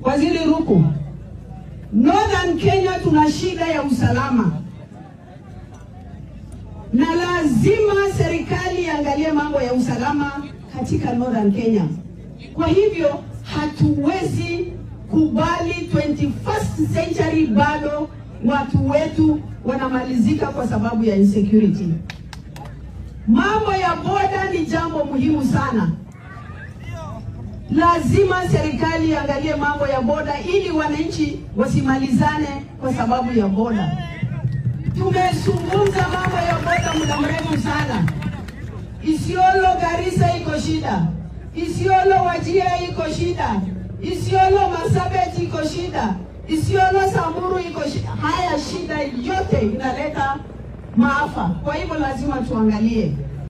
Waziri Ruku, Northern Kenya tuna shida ya usalama na lazima serikali iangalie mambo ya usalama katika Northern Kenya. Kwa hivyo hatuwezi kubali 21st century bado watu wetu wanamalizika kwa sababu ya insecurity. Mambo ya boda ni jambo muhimu sana. Lazima serikali iangalie mambo ya boda ili wananchi wasimalizane kwa sababu ya boda. Tumezungumza mambo ya boda muda mrefu sana. Isiolo Garissa iko shida, Isiolo Wajia iko shida, Isiolo Marsabit iko shida, Isiolo Samburu iko shida. Haya shida yote inaleta maafa, kwa hivyo lazima tuangalie